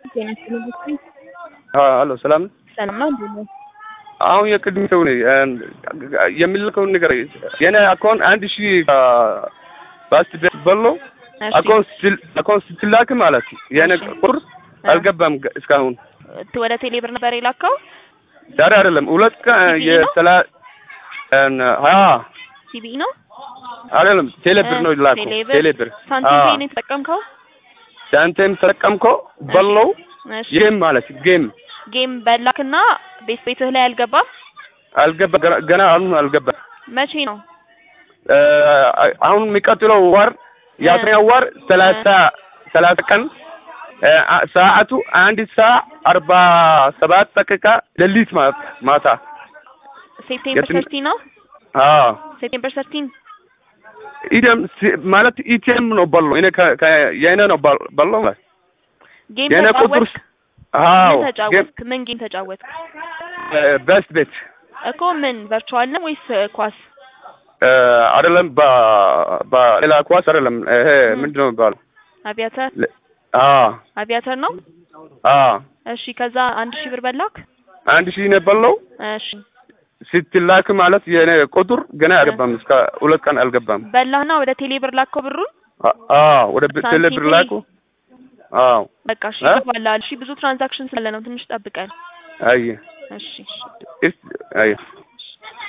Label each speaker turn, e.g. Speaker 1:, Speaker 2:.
Speaker 1: ጤና ይስጥልኝ።
Speaker 2: አሎ ሰላም
Speaker 1: ሰላም ነው እንዴ? ነው
Speaker 2: አሁን የቅድም ሰው ነኝ የሚልከውን ነገር የኔ አካውንት አንድ ሺህ ባስት ቤት በሎ
Speaker 1: እሺ፣
Speaker 2: አካውንት ስትላክ ማለት የኔ
Speaker 1: እሺ።
Speaker 2: ቁጥር አልገባም ገ- እስካሁን
Speaker 1: ት- ወደ ቴሌ ብር ነበር የላከው
Speaker 2: ዛሬ አይደለም ሁለት ቀን
Speaker 1: ሲቪ ነው?
Speaker 2: የሰላ ሀያ
Speaker 1: ሲቢኢ ነው
Speaker 2: አይደለም ቴሌብር ነው ላኩ
Speaker 1: ቴሌብር
Speaker 2: ቴሌብር
Speaker 1: ሳንቲም ፔይ ነው የተጠቀምከው?
Speaker 2: ሳንቲም ተጠቀምኮ በለው
Speaker 1: እሺ
Speaker 2: ጌም ማለት ጌም
Speaker 1: ጌም በላክና ቤት ቤትህ ላይ አልገባም።
Speaker 2: አልገባ ገና- ገና አሁን አልገባ
Speaker 1: መቼ ነው?
Speaker 2: አሁን የሚቀጥለው ወር የአስረኛው ወር ሰላሳ ሰላሳ ቀን እ፣ አ- ሰዓቱ አንድ ሰዓት አርባ ሰባት ደቂቃ ሌሊት ማለት ማታ
Speaker 1: ሴፕቴምበር
Speaker 2: የትን-
Speaker 1: ሰርቲ ነው።
Speaker 2: አዎ
Speaker 1: ሴፕቴምበር ሰርቲን
Speaker 2: ኢደም ሲ- ማለት ኢቲኤም ነው በሎ እኔ ከ- ከ- የእኔ ነው በል- በሎ ማለት
Speaker 1: ጌም
Speaker 2: የእኔ ቁጥር
Speaker 1: ተጫወትክ?
Speaker 2: አዎ
Speaker 1: ምን ተጫወትክ? ምን ጌም ተጫወትክ?
Speaker 2: ቤስት ቤት
Speaker 1: እኮ ምን ቨርቹዋል ነው ወይስ እ, ኳስ?
Speaker 2: እ፣ አይደለም በ- በሌላ ኳስ አይደለም ይሄ
Speaker 1: ም።
Speaker 2: ምንድን ነው የሚባለው
Speaker 1: አቪያተር
Speaker 2: ለ- አዎ
Speaker 1: አቪያተር ነው።
Speaker 2: አዎ
Speaker 1: እሺ ከዛ አንድ ሺህ ብር በላክ።
Speaker 2: አንድ ሺህ ነው በለው
Speaker 1: እሺ
Speaker 2: ስትላክ ማለት የኔ ቁጥር ገና አልገባም እስከ ሁለት ቀን አልገባም
Speaker 1: በላህና ወደ ቴሌ ብር ላከው ብሩን።
Speaker 2: አ- አዎ ወደ ብ-
Speaker 1: ሳንቲም
Speaker 2: ቴሌብር
Speaker 1: ፔይ?
Speaker 2: ላኩ አዎ
Speaker 1: በቃ እሺ
Speaker 2: እ?
Speaker 1: ይገባላል። እሺ ብዙ ትራንዛክሽን ስላለ ነው ትንሽ ጠብቀን።
Speaker 2: አየ
Speaker 1: እሺ እሺ
Speaker 2: እስ አየ